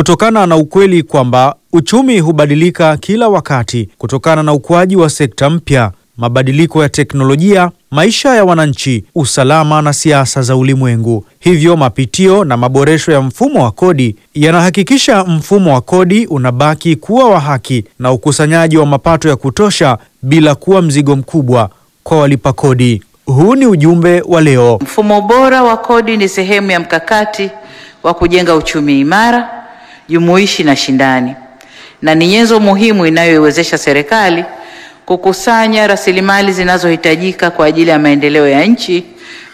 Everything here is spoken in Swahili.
kutokana na ukweli kwamba uchumi hubadilika kila wakati kutokana na ukuaji wa sekta mpya, mabadiliko ya teknolojia, maisha ya wananchi, usalama na siasa za ulimwengu. Hivyo mapitio na maboresho ya mfumo wa kodi yanahakikisha mfumo wa kodi unabaki kuwa wa haki na ukusanyaji wa mapato ya kutosha bila kuwa mzigo mkubwa kwa walipa kodi. Huu ni ujumbe wa leo. Mfumo bora wa kodi ni sehemu ya mkakati wa kujenga uchumi imara, jumuishi na shindani, na ni nyenzo muhimu inayoiwezesha serikali kukusanya rasilimali zinazohitajika kwa ajili ya maendeleo ya nchi